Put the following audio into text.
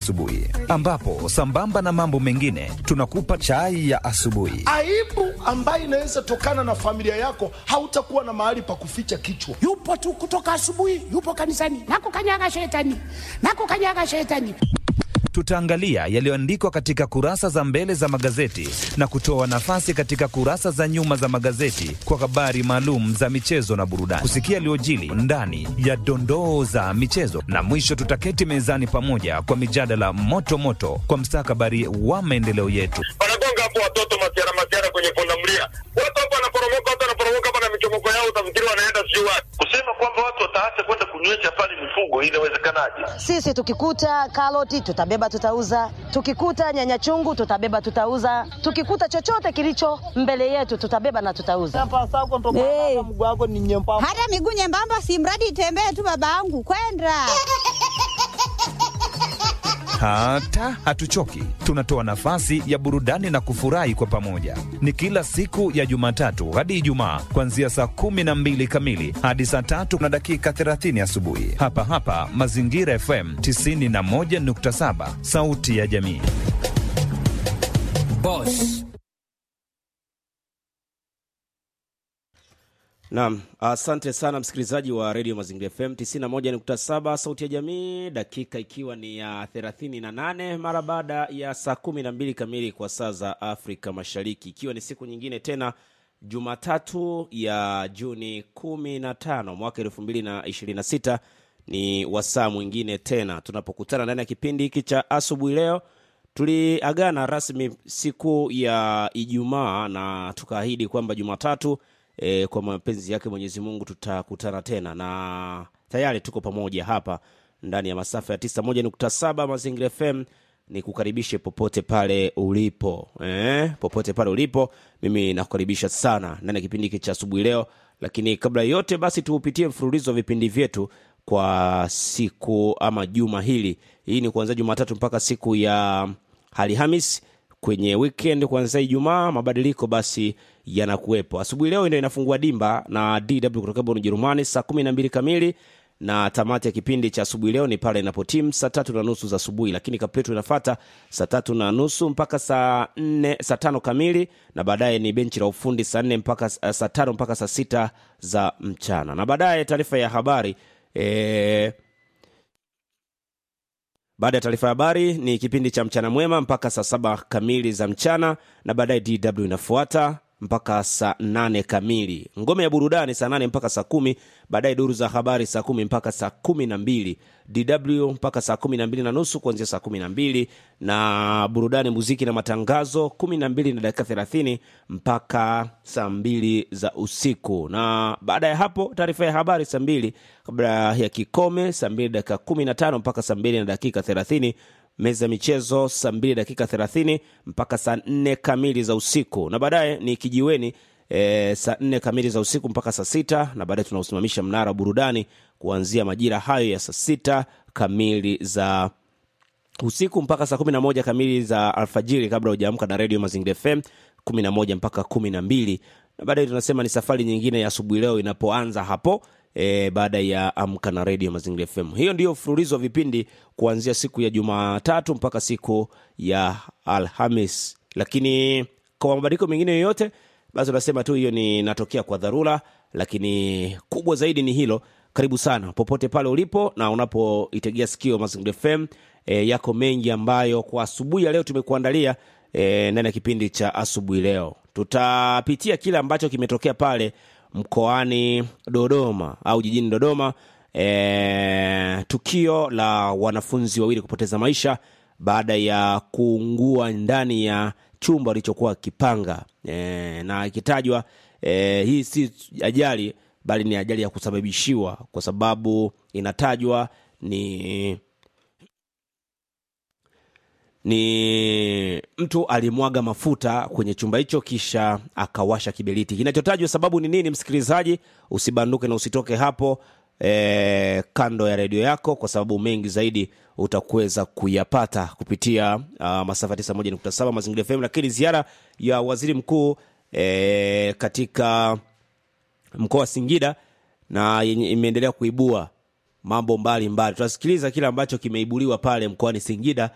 asubuhi, ambapo sambamba na mambo mengine tunakupa chai ya asubuhi. aibu ambayo inaweza tokana na familia yako, hautakuwa na mahali pa kuficha kichwa. yupo tu kutoka asubuhi, yupo kanisani, nakukanyaga shetani, nakukanyaga shetani. Tutaangalia yaliyoandikwa katika kurasa za mbele za magazeti na kutoa nafasi katika kurasa za nyuma za magazeti kwa habari maalum za michezo na burudani, kusikia yaliyojili ndani ya dondoo za michezo, na mwisho tutaketi mezani pamoja kwa mijadala moto moto kwa mstakabali wa maendeleo yetu. wanagonga hapo watoto masiara masiara kwenye pundamilia, watu hapo wanaporomoka, watu wanaporomoka hapa na michomoko yao, utafikiri wanaenda sijui wapi. Kusema kwamba watu wataacha kwenda kunywesha pale mifugo, inawezekanaje? Sisi tukikuta karoti tutabeba tutauza, tukikuta nyanya chungu tutabeba tutauza, tukikuta chochote kilicho mbele yetu tutabeba na tutauza. Hey. Hata miguu nyembamba, si mradi itembee tu, babangu kwenda Hata hatuchoki, tunatoa nafasi ya burudani na kufurahi kwa pamoja. Ni kila siku ya Jumatatu hadi Ijumaa, kuanzia saa kumi na mbili kamili hadi saa tatu na dakika 30 asubuhi, hapa hapa Mazingira FM 91.7, sauti ya jamii. Boss. Naam, asante sana msikilizaji wa redio Mazingira FM 91.7 sauti ya jamii, dakika ikiwa ni ya 38 mara baada ya saa 12 kamili kwa saa za Afrika Mashariki, ikiwa ni siku nyingine tena Jumatatu ya Juni 15 mwaka 2026 ni wasaa mwingine tena tunapokutana ndani ya kipindi hiki cha asubuhi. Leo tuliagana rasmi siku ya Ijumaa na tukaahidi kwamba Jumatatu e, kwa mapenzi yake Mwenyezi Mungu tutakutana tena, na tayari tuko pamoja hapa ndani ya masafa ya 91.7 Mazingira FM. Ni kukaribishe popote pale ulipo eh, popote pale ulipo, mimi nakukaribisha sana ndani ya kipindi hiki cha asubuhi leo. Lakini kabla ya yote, basi tuupitie mfululizo wa vipindi vyetu kwa siku ama juma hili. Hii ni kuanzia Jumatatu mpaka siku ya Alhamis kwenye weekend kuanzia Ijumaa, mabadiliko basi yanakuwepo. Asubuhi leo ndio inafungua dimba na DW kutoka Bonn Ujerumani saa kumi na mbili kamili na tamati ya kipindi cha asubuhi leo ni pale inapotimu saa tatu na nusu za asubuhi, lakini kapetu inafata saa tatu na nusu mpaka saa nne saa tano kamili, na baadaye ni benchi la ufundi saa nne mpaka saa tano mpaka saa sita za mchana, na baadaye taarifa ya habari e, baada ya taarifa ya habari ni kipindi cha mchana mwema mpaka saa saba kamili za mchana, na baadaye DW inafuata mpaka saa nane kamili. Ngome ya burudani saa nane mpaka saa kumi. Baadaye duru za habari saa kumi mpaka saa kumi na mbili. DW mpaka saa kumi na mbili na nusu kuanzia saa kumi na mbili na burudani, muziki na matangazo kumi na mbili na dakika thelathini mpaka saa mbili za usiku, na baada ya hapo taarifa ya habari saa mbili kabla ya kikome saa mbili dakika kumi na tano mpaka saa mbili na dakika thelathini meza ya michezo saa mbili dakika thelathini mpaka saa nne kamili za usiku, na baadaye ni kijiweni e, saa nne kamili za usiku mpaka saa sita na baadaye tunausimamisha mnara wa burudani kuanzia majira hayo ya saa sita kamili za usiku mpaka saa kumi na moja kamili za alfajiri kabla hujaamka na redio Mazingira FM kumi na moja mpaka kumi na mbili na baadaye tunasema ni safari nyingine ya asubuhi leo inapoanza hapo e, baada ya amka na redio Mazingira FM. Hiyo ndiyo mfululizo wa vipindi kuanzia siku ya Jumatatu mpaka siku ya Alhamis, lakini kwa mabadiliko mengine yoyote, basi unasema tu hiyo ni natokea kwa dharura, lakini kubwa zaidi ni hilo. Karibu sana popote pale ulipo na unapoitegea sikio Mazingira FM. E, yako mengi ambayo kwa asubuhi ya leo tumekuandalia e, ndani ya kipindi cha asubuhi leo. Tutapitia kile ambacho kimetokea pale mkoani Dodoma au jijini Dodoma, e, tukio la wanafunzi wawili kupoteza maisha baada ya kuungua ndani ya chumba walichokuwa kipanga e, na ikitajwa e, hii si ajali bali ni ajali ya kusababishiwa, kwa sababu inatajwa ni ni mtu alimwaga mafuta kwenye chumba hicho kisha akawasha kiberiti. Kinachotajwa sababu ni nini, msikilizaji, usibanduke na usitoke hapo e, kando ya redio yako, kwa sababu mengi zaidi utakuweza kuyapata kupitia uh, masafa 91.7 Mazingira FM. Lakini ziara ya waziri mkuu e, katika mkoa wa Singida na yenye imeendelea kuibua mambo mbalimbali. Tutasikiliza kile ambacho kimeibuliwa pale mkoani Singida